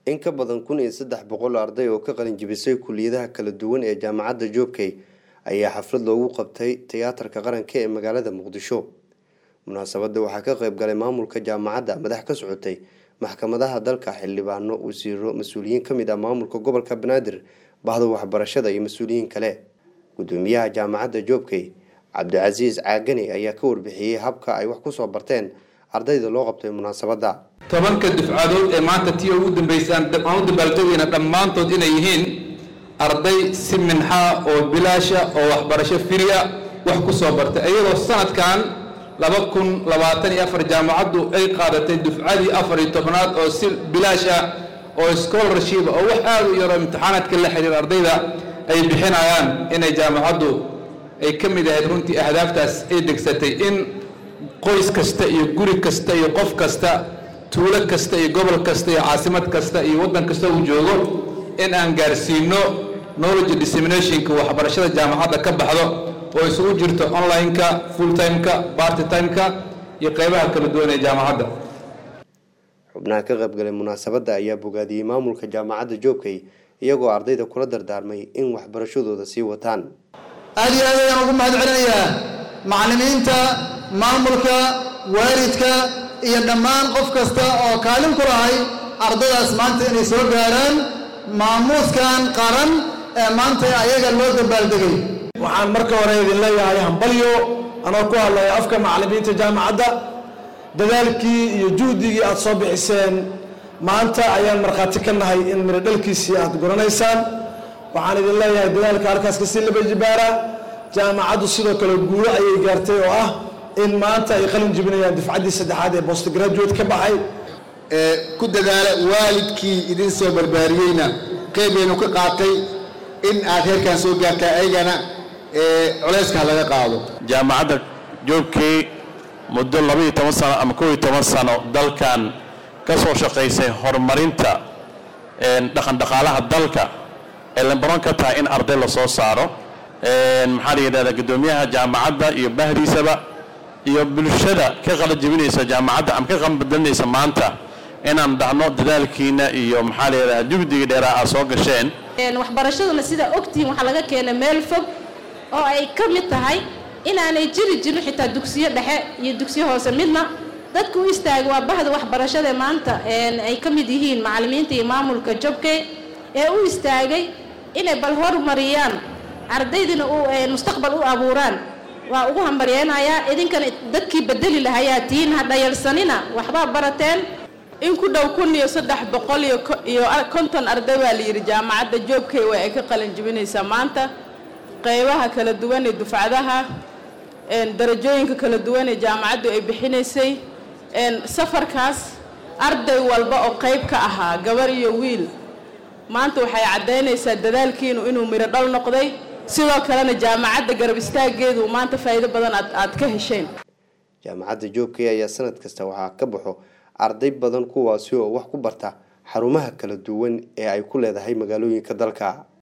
in ka badan kun iyo saddex boqol arday oo ka qalin jibisay kuliyadaha kala duwan ee jaamacadda joobkey ayaa xaflad loogu qabtay tiyaatarka qaranka ee magaalada muqdisho munaasabadda waxaa ka qayb galay maamulka jaamacadda madax ka socotay maxkamadaha dalka xildhibaano wasiiro mas-uuliyiin ka mid ah maamulka gobolka banaadir bahda waxbarashada iyo mas-uuliyiin kale gudoomiyaha jaamacadda joobkey cabdicasiis caagani ayaa ka warbixiyey habka ay wax kusoo barteen ardayda loo qabtay munaasabadda tobanka dufcadood ee maanta tii ugu dambeysaan aan u dabaaldegayna dhammaantood inay yihiin arday si minxa oo bilaasha oo waxbarasho firiya wax ku soo bartay iyadoo sanadkan laba kun labaatan iyo afar jaamacaddu ay qaadatay dufcadii afar iyo tobnaad oo si bilaash ah oo scholarship oo wax aad u yaroo imtixaanaadka la xiriira ardayda ay bixinayaan inay jaamacaddu ay ka mid ahayd runtii ahdaaftaas ay degsatay in qoys kasta iyo guri kasta iyo qof kasta tuulo kasta iyo gobol kasta iyo caasimad kasta iyo waddan kasta uu joogo in aan gaarsiino knowledge disseminationka waxbarashada jaamacadda ka baxdo oo isugu jirto online-ka full time-ka party time-ka iyo qeybaha kala duwan ee jaamacadda xubnaha ka qaybgalay munaasabadda ayaa bogaadiyey maamulka jaamacadda joobkey iyagoo ardayda kula dardaarmay in waxbarashadooda sii wataan aad iyo aad ayaan ugu mahad celinayaa macallimiinta maamulka waalidka iyo dhammaan qof kasta oo kaalin ku lahay ardaydaas maanta inay soo gaaraan maamuuskan qaran ee maanta ayaga loo dabaaldegay waxaan marka hore idin leeyahay hambalyo anoo ku hadlaya afka macallimiinta jaamacadda dadaalkii iyo juhdigii aad soo bixiseen maanta ayaan markhaati ka nahay in miro dhalkiisii aad guranaysaan waxaan idin leeyahay dadaalka halkaas kasii laba jibaara jaamacaddu sidoo kale guulo ayay gaartay oo ah in maanta ay qalin jibinayaan dufcaddii saddexaad ee post graduate ka baxay ku dadaala waalidkii idin soo barbaariyeyna qeybaynu ka qaatay in aad heerkan soo gaartaa ayagana culayska laga qaado jaamacadda joogkii muddo labaiyo toban sano ama kow iyo toban sano dalkan ka soo shaqaysay horumarinta dhaqandhaqaalaha dalka ee lambaron ka tahay in arday la soo saaro maxaa la yidhahdaa guddoomiyaha jaamacadda iyo bahdiisaba iyo bulshada ka qalajibinaysa jaamacadda ama ka qanbadelinaysa maanta inaan dhahno dadaalkiina iyo maxaa la yidhahdaa jugdiga dheeraa aad soo gasheen waxbarashaduna sidaa ogtihiin waxaa laga keenay meel fog oo ay ka mid tahay inaanay jiri jirin xitaa dugsiyo dhexe iyo dugsiyo hoose midna dadku u istaagay waa bahda waxbarashada maanta ay ka mid yihiin macallimiinta iyo maamulka jobkey ee u istaagay inay bal horumariyaan ardaydina mustaqbal u abuuraan waa ugu hambaryeynayaa idinkana dadkii bedeli lahayaa tihiin ha dhayalsanina waxbaa barateen in ku dhow kun iyo saddex boqol iyo konton arday baa la yidhi jaamacadda joobkey waa ay ka qalin jibinaysaa maanta qeybaha kala duwan ee dufcadaha darajooyinka kala duwan ee jaamacaddu ay bixinaysay safarkaas arday walba oo qayb ka ahaa gabar iyo wiil maanta waxay caddaynaysaa dadaalkiinu inuu miro dhal noqday sidoo kalena jaamacadda garab istaaggeedu maanta faa'iido badan aad ka hesheen jaamacadda joobkey ayaa sanad kasta waxaa ka baxo arday badan kuwaasi oo wax ku barta xarumaha kala duwan ee ay ku leedahay magaalooyinka dalka